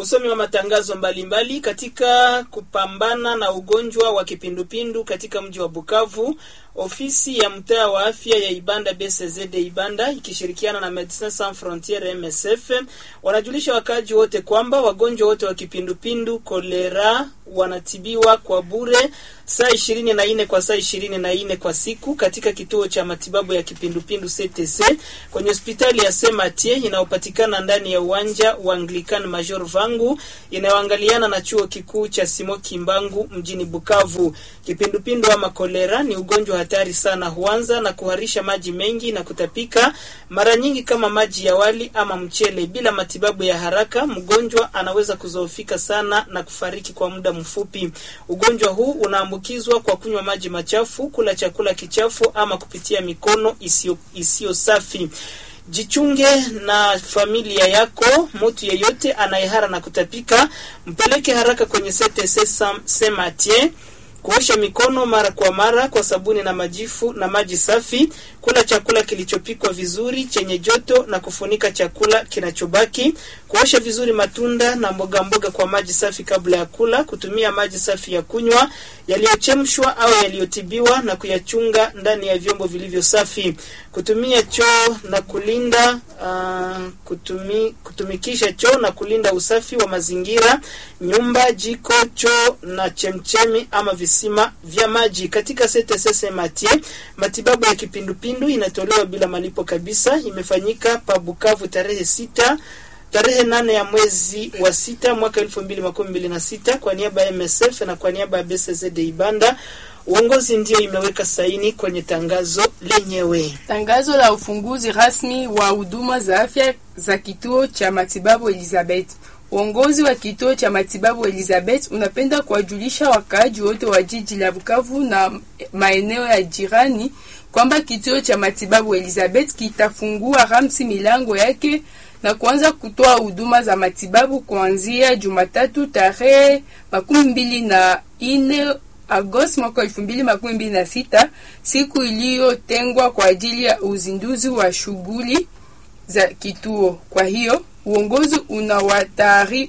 Usomi wa matangazo mbalimbali mbali katika kupambana na ugonjwa wa kipindupindu katika mji wa Bukavu. Ofisi ya mtaa wa afya ya Ibanda BCZD Ibanda ikishirikiana na Medecins Sans Frontieres MSF wanajulisha wakaaji wote kwamba wagonjwa wote wa kipindupindu kolera wanatibiwa kwa bure saa ishirini na nne kwa saa ishirini na nne kwa siku katika kituo cha matibabu ya kipindupindu CTC kwenye hospitali ya Sematie inayopatikana ndani ya uwanja wa Anglican Major Vangu inayoangaliana na chuo kikuu cha Simo Kimbangu mjini Bukavu. Kipindupindu ama kolera ni ugonjwa hatari sana, huanza na kuharisha maji mengi na kutapika, mara nyingi kama maji ya wali ama mchele. Bila matibabu ya haraka, mgonjwa anaweza kuzoofika sana na kufariki kwa muda mfupi. Ugonjwa huu unaambukizwa kwa kunywa maji machafu, kula chakula kichafu ama kupitia mikono isiyo isiyo safi. Jichunge na familia yako. Mtu yeyote anayehara na kutapika, mpeleke haraka kwenye CTC Sematie. Kuosha mikono mara kwa mara kwa sabuni na majifu na maji safi. Kula chakula kilichopikwa vizuri chenye joto na kufunika chakula kinachobaki. Kuosha vizuri matunda na mboga mboga kwa maji safi kabla ya kula. Kutumia maji safi ya kunywa yaliyochemshwa au yaliyotibiwa na kuyachunga ndani ya vyombo vilivyo safi. Kutumia choo na kulinda uh, kutumi, kutumikisha choo na kulinda usafi wa mazingira, nyumba, jiko, choo na chemchemi ama visima vya maji. Katika CTC Matie, matibabu ya kipindupindu inatolewa bila malipo kabisa. Imefanyika pa Bukavu tarehe sita tarehe nane ya mwezi wa sita mwaka elfu mbili makumi mbili na sita kwa niaba ya MSF na kwa niaba ya BCZD Ibanda. Uongozi ndio imeweka saini kwenye tangazo lenyewe. Tangazo la ufunguzi rasmi wa huduma za afya za kituo cha matibabu Elizabeth. Uongozi wa kituo cha matibabu Elizabeth unapenda kuwajulisha wakaaji wote wa jiji la Bukavu na maeneo ya jirani kwamba kituo cha matibabu Elizabeth kitafungua ramsi milango yake na kuanza kutoa huduma za matibabu kuanzia Jumatatu tarehe makumi mbili na ine Agosti mwaka elfu mbili makumi mbili na sita, siku iliyotengwa kwa ajili ya uzinduzi wa shughuli za kituo. Kwa hiyo uongozi unawatari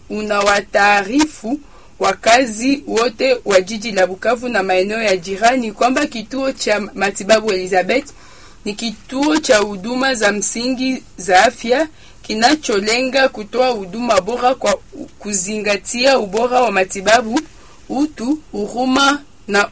unawataarifu wakazi wote wa jiji la Bukavu na maeneo ya jirani kwamba kituo cha matibabu Elizabeth ni kituo cha huduma za msingi za afya kinacholenga kutoa huduma bora kwa kuzingatia ubora wa matibabu, utu, huruma na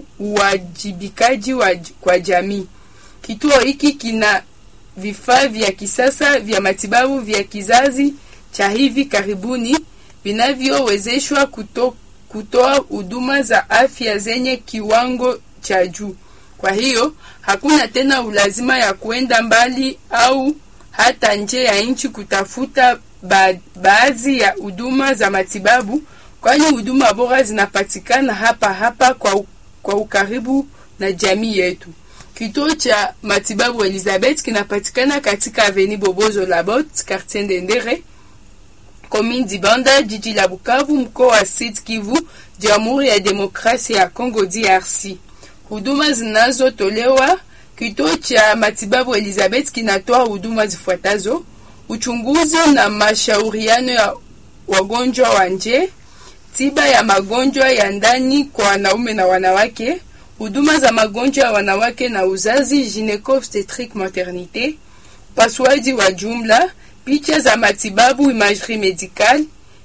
uwajibikaji wa, kwa jamii. Kituo hiki kina vifaa vya kisasa vya matibabu vya kizazi cha hivi karibuni vinavyowezeshwa kuto, kutoa huduma za afya zenye kiwango cha juu. Kwa hiyo hakuna tena ulazima ya kuenda mbali au hata nje ya nchi kutafuta ba baadhi ya huduma za matibabu, kwani huduma bora zinapatikana hapa hapa kwa, kwa ukaribu na jamii yetu. Kituo cha matibabu Elizabeth kinapatikana katika Avenue Bobozo Labot, Quartier Ndendere, Commune Dibanda, jiji la Bukavu, mkoa wa Sud Kivu, Jamhuri ya Demokrasia ya Kongo DRC. Huduma zinazotolewa kituo cha matibabu Elizabeth kinatoa huduma zifuatazo: uchunguzi na mashauriano ya wagonjwa wa nje, tiba ya magonjwa ya ndani kwa wanaume na wanawake, huduma za magonjwa ya wanawake na uzazi, gynéco obstetrique maternité, upasuaji wa jumla, picha za matibabu, imagerie médicale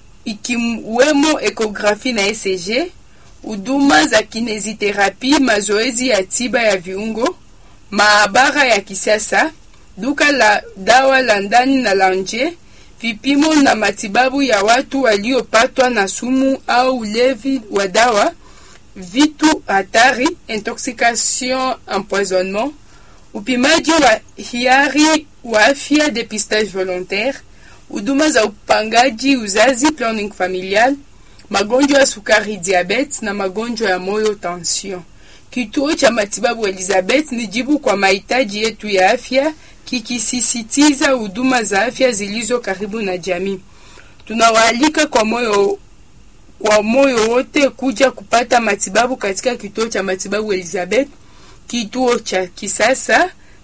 ikiwemo ekografi na ECG, huduma za kineziterapi, mazoezi ya tiba ya viungo, maabara ya kisasa, duka la dawa la ndani na la nje, vipimo na matibabu ya watu waliopatwa na sumu au ulevi wa dawa, vitu hatari, intoxication, empoisonnement, upimaji wa hiari wa afya, depistage volontaire, huduma za upangaji uzazi, planning familial, magonjwa ya sukari, diabetes na magonjwa ya moyo, tension. Kituo cha matibabu Elizabeth ni jibu kwa mahitaji yetu ya afya, kikisisitiza huduma za afya zilizo karibu na jamii. Tunawaalika kwa moyo kwa moyo wote kuja kupata matibabu katika kituo cha matibabu Elizabeth, kituo cha kisasa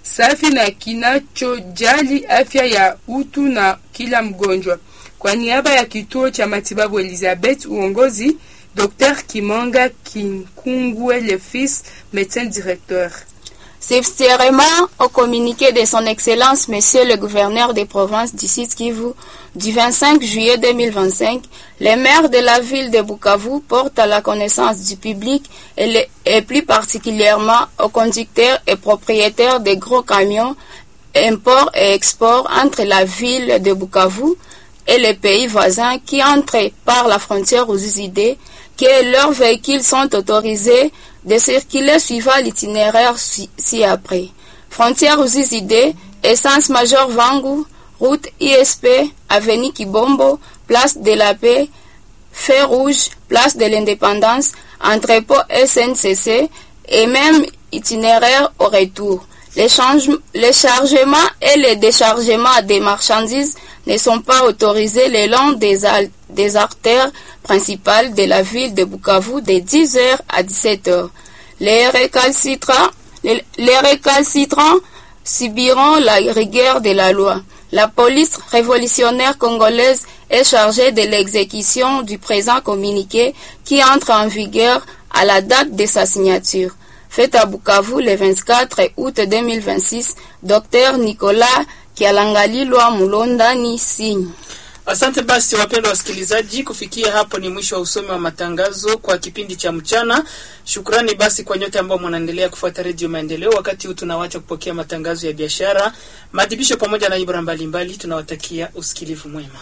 safi na kinachojali afya ya utu na kila mgonjwa. Kwa niaba ya kituo cha matibabu Elizabeth, uongozi Dr Kimonga Kinkungwe le fils médecin directeur. Subsidiairement au communiqué de son Excellence Monsieur le gouverneur des provinces du Sud Kivu du 25 juillet 2025, les maires de la ville de Bukavu portent à la connaissance du public et, les- et plus particulièrement aux conducteurs et propriétaires des gros camions import et export entre la ville de Bukavu et les pays voisins qui entrent par la frontière aux idées que leurs véhicules sont autorisés de circuler suivant l'itinéraire ci- ci-après. Frontière aux idées, essence major Vangu, route ISP, avenue Kibombo, place de la paix, Feu rouge, place de l'indépendance, entrepôt SNCC et même itinéraire au retour. Les, change- les chargements et les déchargements des marchandises ne sont pas autorisés le long des, al- des artères principales de la ville de Bukavu de 10h à 17h. Les récalcitrants, les, les récalcitrants subiront la rigueur de la loi. La police révolutionnaire congolaise est chargée de l'exécution du présent communiqué qui entre en vigueur à la date de sa signature. Fait à Bukavu le 24 août 2026, Dr Nicolas Kialangalilwa Mulondani signe. Asante basi, wapendwa wasikilizaji, kufikia hapo ni mwisho wa usomi wa matangazo kwa kipindi cha mchana. Shukrani basi kwa nyote ambao mnaendelea kufuata Redio Maendeleo. Wakati huu tunawacha kupokea matangazo ya biashara, maadhibisho pamoja na ibra mbalimbali. Tunawatakia usikilivu mwema.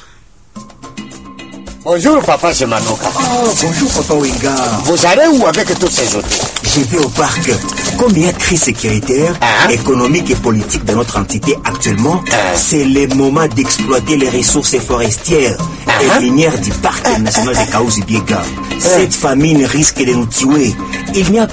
Bonjour, papa, c'est Manoka. Oh, bonjour, papa Wenga. Vous allez où avec tous ces autres Je vais au parc. Comme il y a crise sécuritaire, Hein? économique et politique dans notre entité actuellement, Hein? c'est le moment d'exploiter les ressources forestières Hein? et minières du parc national de Kaouzi-Biega. Cette famine risque de nous tuer. Il n'y a